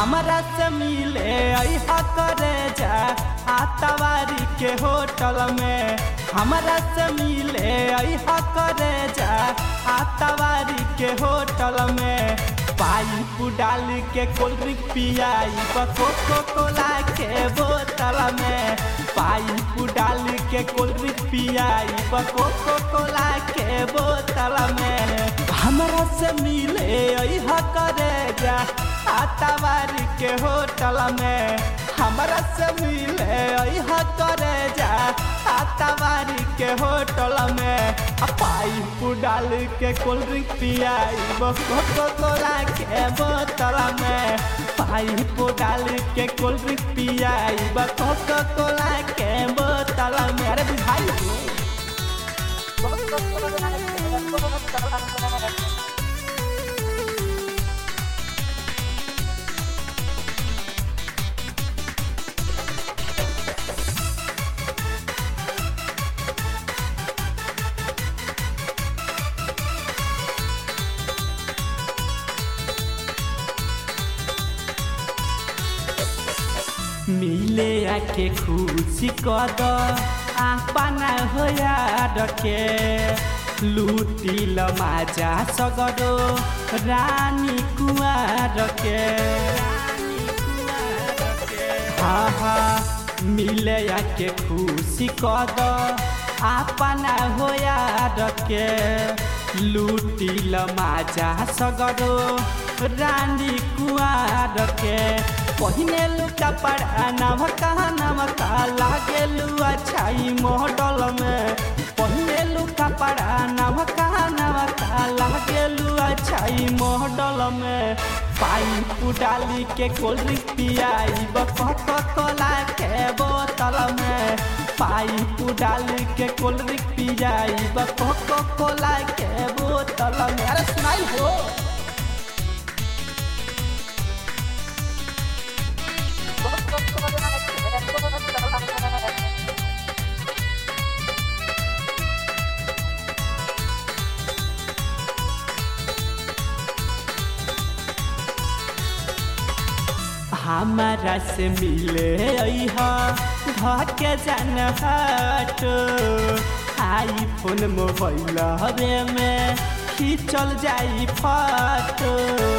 हमरा से मिले अहा करे जा आतवारी के होटल में हमरा से मिले अहा करे जा आतवारी के होटल में पाइप डाल के कोल्ड ड्रिंक पियाई कोको कोला के बोतल में पाइप डाल के कोल्ड ड्रिंक पियाई कोको कोला के बोतल में हमरा से मिले अहा करे जा आतावारी के होटल में हमरा से मिले अहा करे जा आतावारी के होटल में पाइप डाल के कोल्ड ड्रिंक पियाई कोको कोला के बोतल में पाइप डाल के कोल्ड ड्रिंक पियाई कोको कोला के बोतल में अरे बुझाई मिले आके खुशी कद आपना हो के लुटिल माजा सगरो रानी कुआर के हाँ हाँ मिले आके खुशी कद आपना हो के लुटिल माजा सगरो रानी कुआर के पहिने लुका पड़ा नमका नमका लागेलु अच्छाई मॉडल में पहिने लुका पड़ा नमका नमका लागेलु अच्छाई मॉडल में पाइप डाली के कोल्ड ड्रिंक पियाई बकट कोला के बोतल में पाइप डाली के कोल्ड ड्रिंक पियाई बकट कोला के बोतल में अरे सुनाई हो हमारा से मिले धके जान हट आई फोन मोबाइल हवे में खींचल जाई फोटो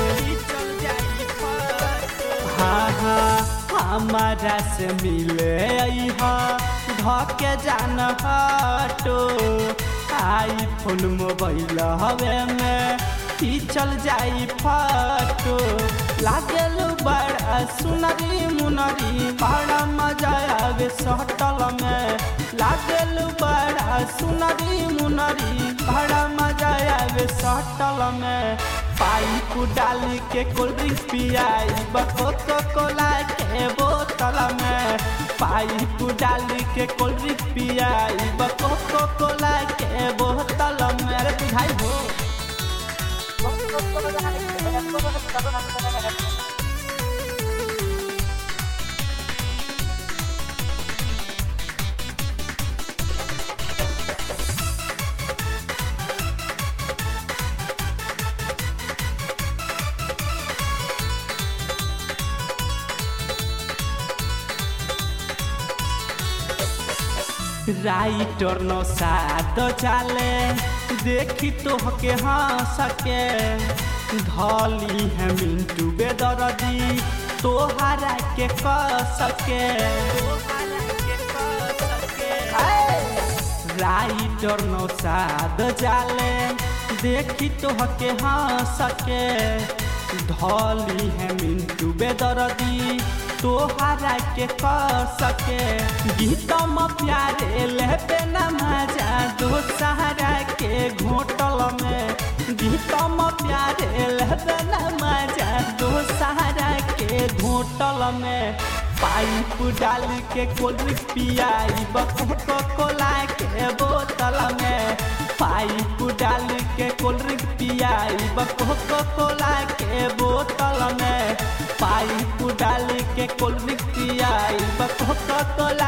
हाँ हाँ हमारा से मिले धके जान हटो आई फोन मोबाइल हवे में खींचल जाई फोटो लागल बड़ा सुनरी मुनरी बड़ा मजा आवे सटल में लागल बड़ा सुनरी मुनरी बड़ा मजा आवे सटल में पाइप डाल के कोल्ड ड्रिंक पियाई बकोको कोला के बोतल में पाइप डाल के कोल्ड ड्रिंक पियाई बकोको कोला के बोतल में अरे बुझाई हो राइटर नो साद चाले देखी तो हके हाँ सके धली है मिंटू बेदरदी तोहरा के क सके राइटर नो साद जाले देखी तो हके हाँ सके धली है मिंटू बेदरदी तोहरा के क सके गीतम प्यारे लेबे न मजा दो सहारा के घोटल में गीतम प्यारे लेबे न मजा दो सहारा के घोटल में पाइप डाल के कोल्ड ड्रिंक पियाई बको कोला के बोतल में पाइप डाल के कोल्ड ड्रिंक पियाई बको कोला के बोतल में पाइप डाल के कोल्ड ड्रिंक पियाई बको कोला